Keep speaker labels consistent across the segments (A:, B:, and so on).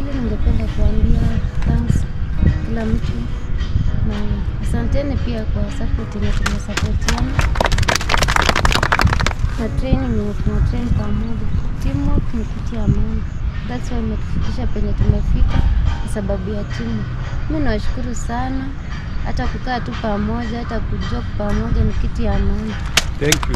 A: pili ningependa kuambia thanks kila mtu na asanteni pia kwa support yenye tumesapotiana na training yenye tuna train pamoja. Teamwork ni kitu ya maana, that's why imetufikisha penye tumefika kwa sababu ya timu. Mi nawashukuru sana, hata kukaa tu pamoja, hata kujok pamoja ni kitu ya maana.
B: Thank you.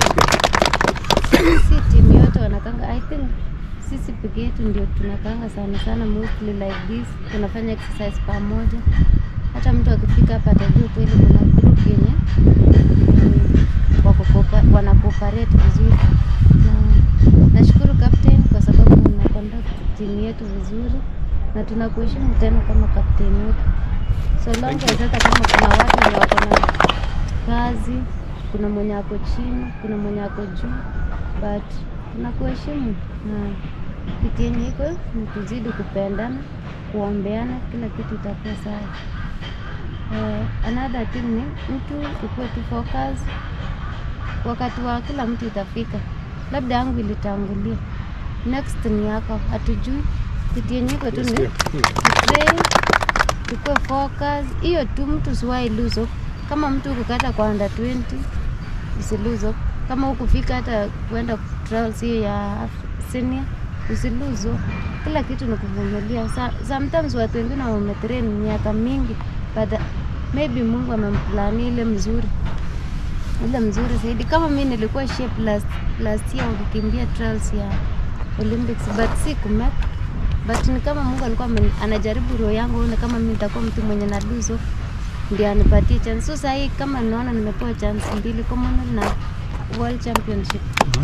A: si timu yote wanakanga i think sisi peke yetu ndio tunakanga sana sana mostly like this tunafanya exercise pamoja hata mtu akifika hapa atajua kweli kuna group yenye mm, wako coopa- wana cooperate vizuri na nashukuru captain kwa sababu una conduct timu yetu vizuri na tunakuheshimu tena kama captain wetu so long as hata kama kuna watu wenye wako na kazi kuna mwenye ako chini kuna mwenye ako juu but tunakuheshimu na kitu yenye iko ni kuzidi kupendana kuombeana kila kitu itakuwa sawa uh, another thing ni mtu ukuwe tu focus wakati wa kila mtu itafika labda yangu ilitangulia next ni yako hatujui kitu yenye iko tu ni train tukue focus hiyo tu mtu siwai lose hope. kama mtu ukukata kwa under 20 usi lose hope. kama ukufika hata kuenda trials hiyo ya Af- senior usi lose hope. kila kitu ni kuvumilia Sa- sometimes watu wengine wametrain miaka mingi but uh, maybe mungu amemplania ile mzuri ile mzuri zaidi kama mi nilikuwa shape last, last year wakikimbia trials ya olympics but si kumek but ni kama mungu alikuwa amen- anajaribu roho yangu aone kama mi nitakuwa mtu mwenye na luzo ndio anipatie chance so sahii kama naona nimepewa chance mbili commonwealth na world championship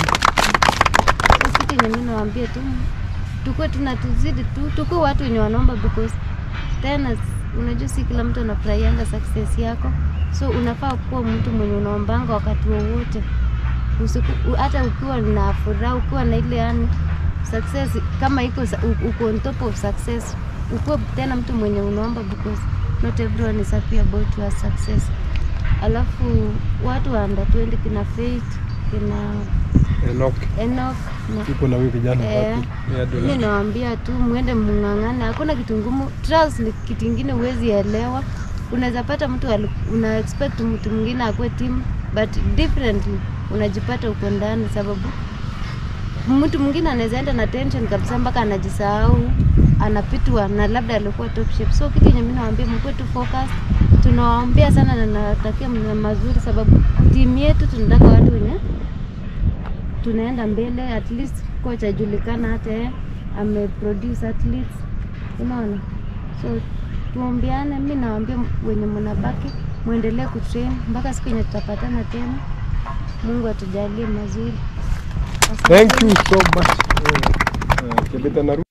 A: so kitu yenye mi nawambia tu tukue tuna tuzidi tu tukue watu wenye wanaomba because tena unajua si kila mtu anafurahianga success yako so unafaa kuwa mtu mwenye unaombanga wakati wowote Usiku- u- hata ukiwa na furaha ukiwa na ile yani success kama iko sa- u- uko on top of success ukuwe tena mtu mwenye unaomba because not everyone is happy about your success alafu watu wa under 20 kina Faith kina
B: Enoch.
A: Enoch na
B: Tuko na huyu kijana
A: Eh,
B: wapi? Yeah,
A: mi
B: Dona.
A: nawambia tu mwende mng'ang'ane, hakuna kitu ngumu. Trials ni kitu ingine huwezi elewa. Unaweza pata mtu ali- una expect mtu mwingine akuwe team but differently unajipata uko ndani, sababu mtu mwingine anaweza enda na tension kabisa mpaka anajisahau anapitwa na labda alikuwa top shape. So kitu yenye mimi nawaambia mkuwe tu focus. Tunawaombea sana na natakia mna mazuri, sababu timu yetu tunataka watu wenye tunaenda mbele at least coach ajulikana hata yeye ameproduce athletes unaona so tuombeane mi nawaambia wenye mnabaki mwendelee kutrain mpaka siku yenye tutapatana tena mungu atujalie mazuri
B: Thank you so much. Eh, eh, Kibeta na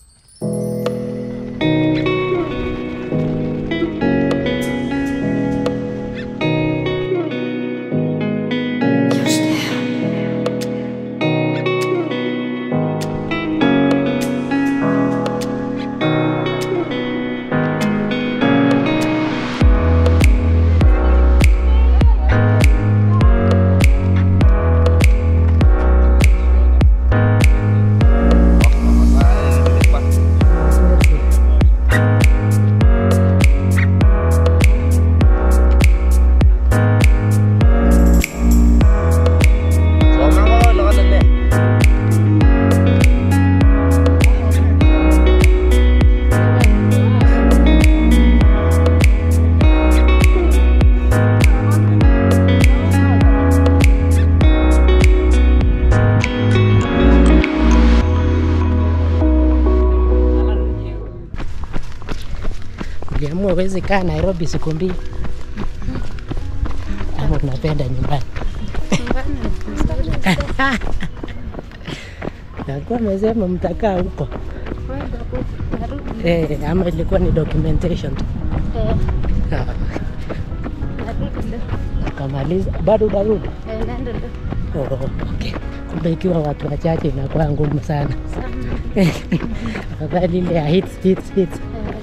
C: Uliamua uwezi kaa Nairobi siku mbili ama unapenda nyumbani? Nakuwa amesema mtakaa huko eh, ama ilikuwa ni documentation tu? Ah, Ukamaliza bado utarudi? Oh, okay. Kumbe ikiwa watu wachache inakuwa ngumu sana. Afadhali ile ya hits, hits, hits.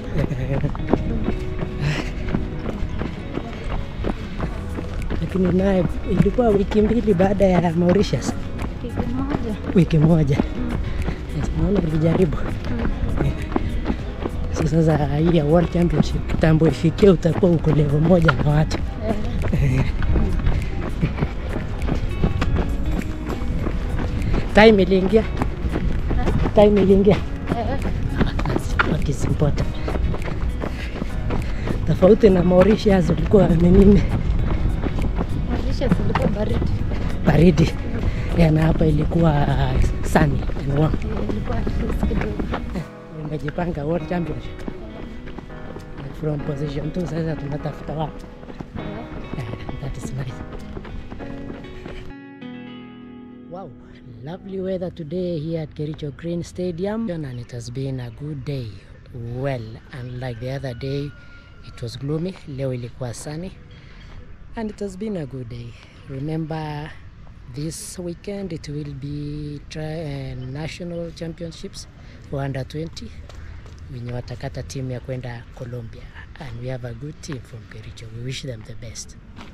C: Lakini naye ilikuwa wiki mbili baada ya Mauritius, wiki moja. Yes, Naona ulijaribu. sasa hii ya World Championship kitambo ifikie, utakuwa uko level moja na watu time iliingia, time iliingia. That's what is important. Tofauti na Mauritius ulikuwa ni nini,
A: Marisha zilikuwa baridi.
C: baridi ya, na hapa ilikuwa uh, sunny and warm.
A: Eh, Ilikuwa at least kidogo.
C: Umejipanga World Championship from position 2 sasa tunatafuta wapi?
A: Eh,
C: Yeah, that is nice. Wow, lovely weather today here at Kericho Green Stadium and it has been a good day. Well, unlike the other day it was gloomy, leo ilikuwa sunny and it has been a good day. Remember this weekend it will be tri uh, national championships for under 20 wenye watakata timu ya kwenda Colombia and we have a good team from Kericho. We wish them the best.